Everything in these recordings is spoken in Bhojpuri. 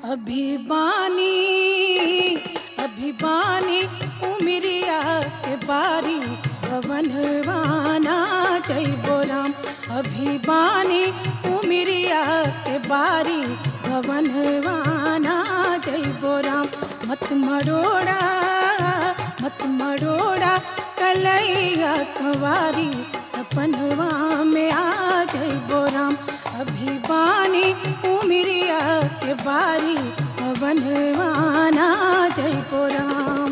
अभिबानी अभिबानी उमरिया के बारी भवनवाना जय बोराम अभिबानी उमरिया के बारी भवनवाना जय बोराम मत मरोड़ा मत मरोड़ा कलैया कुंवारी सपनवा में आ जय बोराम अभिबानी उमरिया के बारी पवनवाना जय बोराम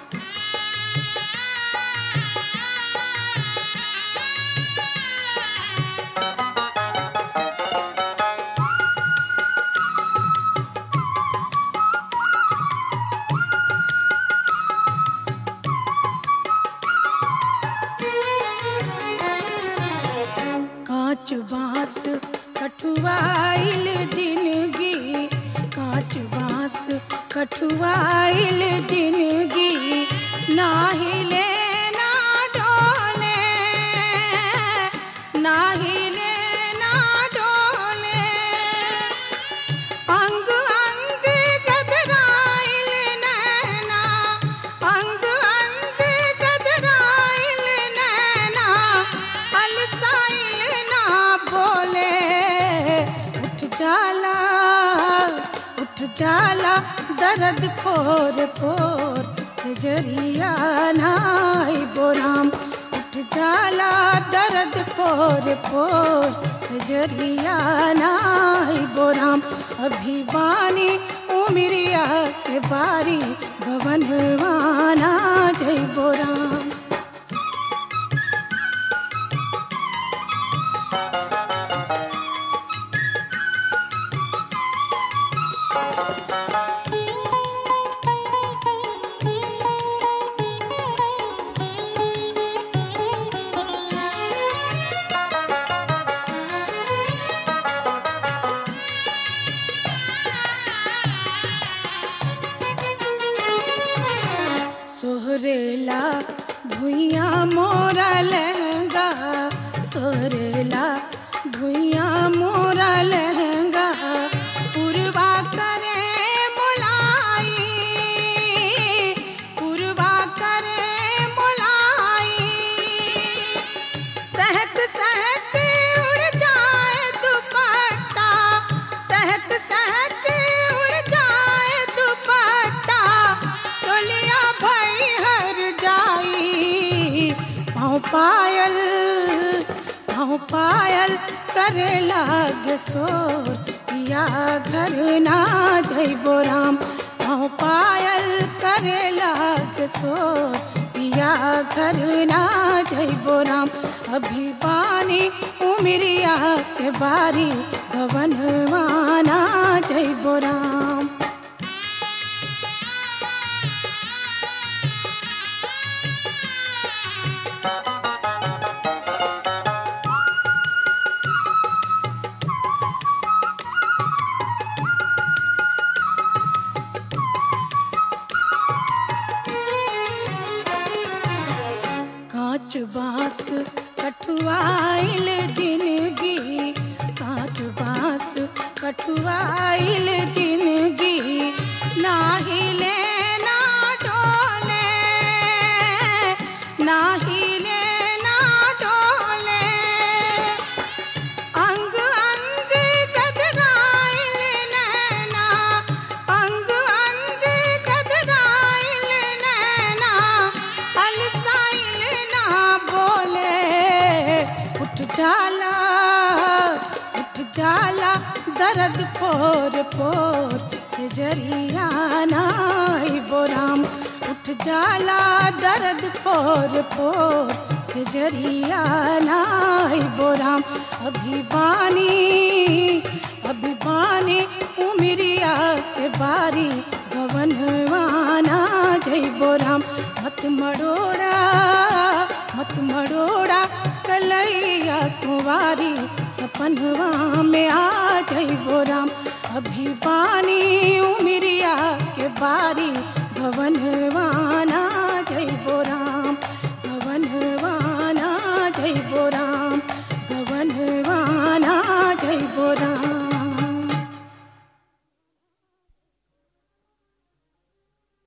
कांच बांस कठुआइल जिंदगी कांच बांस कठुआइल जिंदगी ना हिले ना डोले ना हिले ना डोले अंग अंग गदराइल नैना अंग अंग गदराइल नैना अलसाइल ना बोले उठ जाला उठ जाला दर्द पोर पोर से जरिया नाई बोराम उठ जाला दर्द पोर पोर से जरिया नाई बोराम अभिवानी उमरिया के बारी भवनवाना जय बोराम सोहरेला भुइया मोरा लहंगा सोहरेला भुइया मोरा लहंगा पुरवा करे मोलाई पुरवा करे मोलाई सहक सहक उड़ जाए दुपट्टा सहक सहक उड़ जाए दुपट्टा तोलिया भई हर जाई पाँव पायल पाँव पायल करे लाग सोर पिया घर ना जय बोराम पाँव पायल करे लाग सोर पिया घर ना जय बोराम अभिवानी उमरिया के बारी भवनवाना जय बोराम कांच बांस कठुआइल जिंदगी कांच बांस कठुआइल जिंदगी ना हिले ना डोले ना हिले ना डोले अंग अंग गदराइल नैना अंग अंग गदराइल नैना अलसाइल ना बोले उठ जाला उठ जाला दर्द पोर पोर से जरिया नाई बोराम उठ जाला दर्द पोर पोर से जरिया नाई बोराम अभिवानी अभिवानी उमरिया के बारी भवनवाना जय बोराम मत मरोड़ा मत मरोड़ा कलैया कुंवारी सपनवा में आ जय बोराम अभिवानी